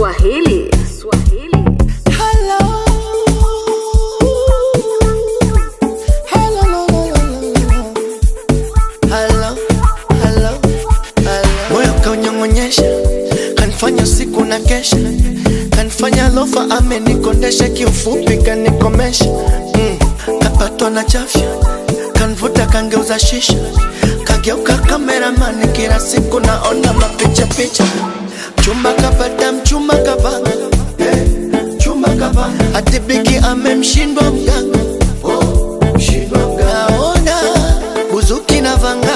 Swahili. Swahili. Hello. Hello, hello, hello, hello, hello. Moyo kaunyong'onyesha, kanifanya siku na kesha, kanifanya lofa, amenikondesha, kiufupi kanikomesha. Mm. Kapatwa na chafya, kanvuta, kangeuza shisha, kageuka kameramani, kila siku naona mapicha picha. Chumba kapata mchumba kapanga, eh, chumba kapanga, hati bigi amemshindwa mganga, oh, mshindwa mganga. Naona buzuki na vanga,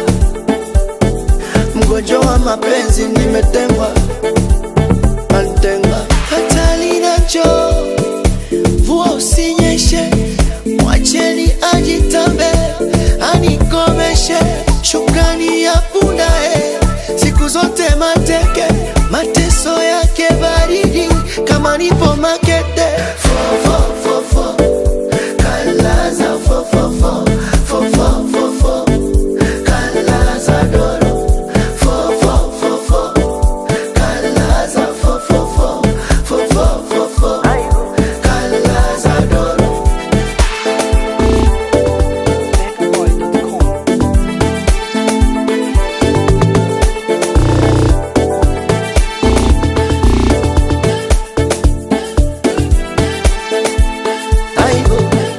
mgonjwa wa mapenzi nimetengwa, antengwa hatali nacho mvua usinyeshe, mwacheni ajitambe, anikomeshe shukrani ya punda eh, siku zote mateke, mateso yake baridi kama nipo makete fo, fo, fo, fo. Kalaza fo, fo, fo. Fo, fo, fo, fo. Kalaza doro fo, fo, fo, fo. Kalaza fo, fo, fo. Fo, fo, fo, fo. Kalaza doro aibu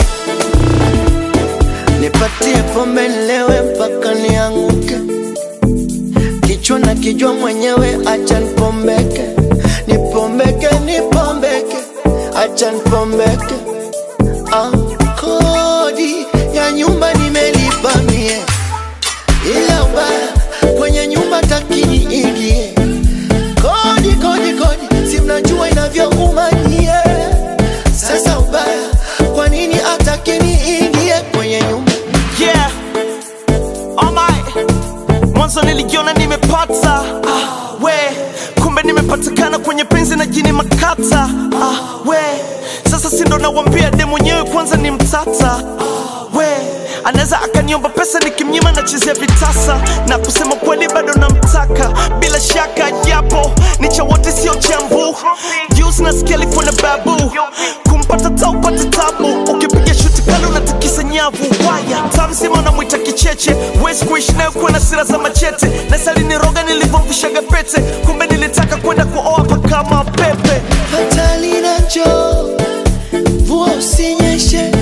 nipatie pombe nilewe mpaka nianguke kichwa na kijwa mwenyewe acha nipombeke nipombeke nipombeke acha nipombeke ah, kodi ya nyumba nimelipa mie ila ubaya kwenye nyumba takini ingie kodi kodi kodi si mnajua inavyouma nyie sasa ubaya kwa nini atakini ingie kwenye nyumba yeah alright mwanzo nilijiona nimepata ah, we kumbe nimepatikana kwenye penzi na jini makata ah, we sasa sindo nawambia de mwenyewe kwanza ni mtata ah, we anaweza akaniomba pesa nikimnyima nachezea vitasa na kusema kweli bado namtaka bila shaka japo ni cha wote sio chambu juzi nasikia alikuwa na babu kumpata taupate tabu ukipiga shuti kali unatikisa nyavu waya tamzima unamwita kicheche wezi kuishi nayo kuwa na sira za machete nasaliniroga nilivyomvishaga pete kumbe nilitaka kwenda kuoa pakama pepe hatali nacho mvua usinyeshe